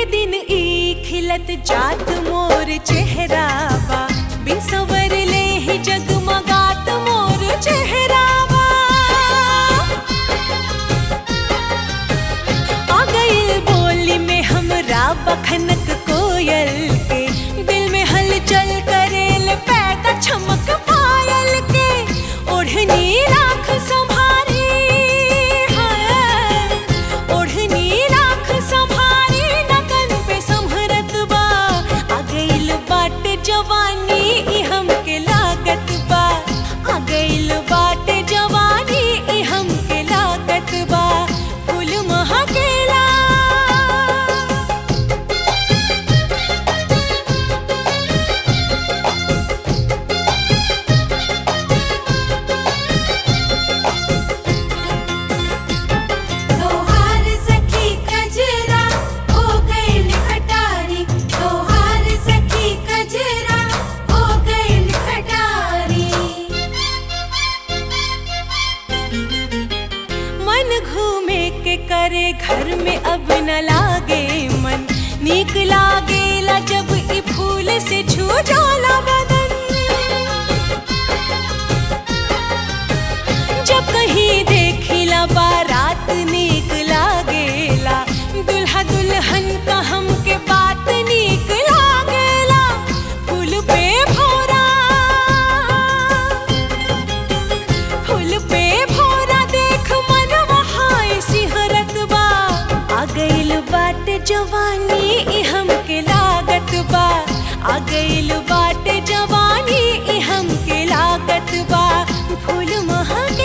दिन ई खिलत जात मोर चेहरा बा बिन सवर ले ही जगमगात मोर चेहरा बा आ गइल बोली में हमरा बखनक कोयल के दिल में हलचल करेल पैदा चमक पायल के ओढ़नी राख संभारी है ओढ़नी राख संभारी नगन पे संभरत बा आ गइल बाटे जवानी ई हमके लागत बा आ गइल बाटे जवानी ई हमके लागत बा फूल महकेला तोहार सखी कजरा हो गइल खटारी तोहार सखी कजरा हो गइल खटारी मन घूमे के करे घर में अब न लागे मन नीक लागेला जब ई फूल से छू जाला बदन जब कहीं देखिला बारात नीक लागेला दुल्हा दुल्हन का हमके बात नीक लागेला फूल पे भौरा फूल पे भौरा देख मन वहां सिहरत बा आ गइल बाटे जवानी ई हमके लागत बा आ गइल बाटे जवानी ई हमके लागत बा फूल महक